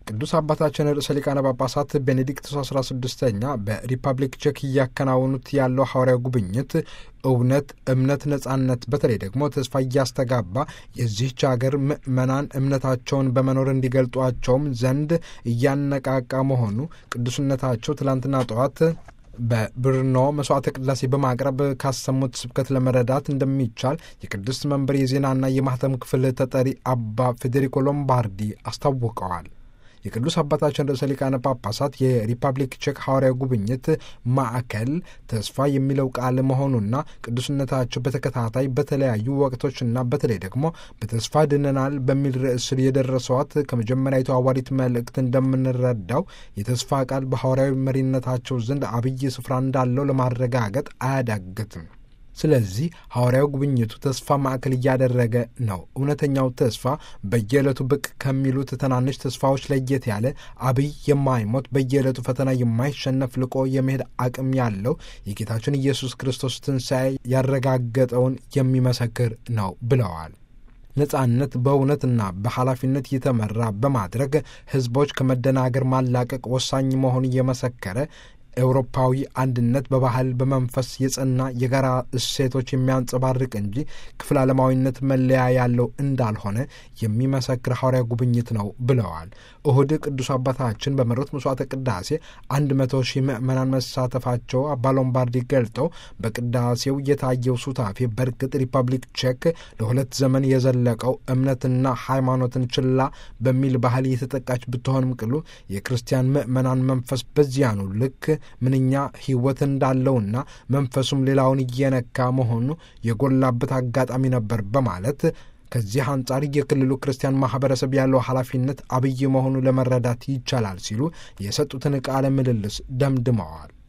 ቅዱስ አባታችን ርዕሰ ሊቃነ ጳጳሳት ቤኔዲክቶስ 16ኛ በሪፐብሊክ ቼክ እያከናወኑት ያለው ሐዋርያዊ ጉብኝት እውነት፣ እምነት፣ ነጻነት በተለይ ደግሞ ተስፋ እያስተጋባ የዚህች ሀገር ምዕመናን እምነታቸውን በመኖር እንዲገልጧቸውም ዘንድ እያነቃቃ መሆኑ ቅዱስነታቸው ትላንትና ጠዋት በብርኖ መስዋዕተ ቅዳሴ በማቅረብ ካሰሙት ስብከት ለመረዳት እንደሚቻል የቅድስት መንበር የዜናና የማህተም ክፍል ተጠሪ አባ ፌዴሪኮ ሎምባርዲ አስታውቀዋል። የቅዱስ አባታችን ርዕሰ ሊቃነ ጳጳሳት የሪፐብሊክ ቼክ ሐዋርያዊ ጉብኝት ማዕከል ተስፋ የሚለው ቃል መሆኑና ቅዱስነታቸው በተከታታይ በተለያዩ ወቅቶችና በተለይ ደግሞ በተስፋ ድነናል በሚል ርዕስ ስር የደረሰዋት ከመጀመሪያዊቱ ሐዋርያዊት መልእክት እንደምንረዳው የተስፋ ቃል በሐዋርያዊ መሪነታቸው ዘንድ አብይ ስፍራ እንዳለው ለማረጋገጥ አያዳግትም። ስለዚህ ሐዋርያዊ ጉብኝቱ ተስፋ ማዕከል እያደረገ ነው። እውነተኛው ተስፋ በየዕለቱ ብቅ ከሚሉት ትናንሽ ተስፋዎች ለየት ያለ አብይ የማይሞት በየዕለቱ ፈተና የማይሸነፍ ልቆ የመሄድ አቅም ያለው የጌታችን ኢየሱስ ክርስቶስ ትንሣኤ ያረጋገጠውን የሚመሰክር ነው ብለዋል። ነጻነት በእውነትና በኃላፊነት የተመራ በማድረግ ሕዝቦች ከመደናገር ማላቀቅ ወሳኝ መሆኑን እየመሰከረ ኤውሮፓዊ አንድነት በባህል በመንፈስ የጸና የጋራ እሴቶች የሚያንጸባርቅ እንጂ ክፍለ ዓለማዊነት መለያ ያለው እንዳልሆነ የሚመሰክር ሐዋርያ ጉብኝት ነው ብለዋል። እሁድ ቅዱስ አባታችን በመሩት መስዋዕተ ቅዳሴ አንድ መቶ ሺህ ምዕመናን መሳተፋቸው አባ ሎምባርዲ ገልጠው በቅዳሴው የታየው ሱታፌ በእርግጥ ሪፐብሊክ ቼክ ለሁለት ዘመን የዘለቀው እምነትና ሃይማኖትን ችላ በሚል ባህል የተጠቃች ብትሆንም ቅሉ የክርስቲያን ምዕመናን መንፈስ በዚያኑ ልክ ምንኛ ሕይወት እንዳለውና መንፈሱም ሌላውን እየነካ መሆኑ የጎላበት አጋጣሚ ነበር በማለት ከዚህ አንጻር የክልሉ ክርስቲያን ማህበረሰብ ያለው ኃላፊነት አብይ መሆኑ ለመረዳት ይቻላል ሲሉ የሰጡትን ቃለ ምልልስ ደምድመዋል።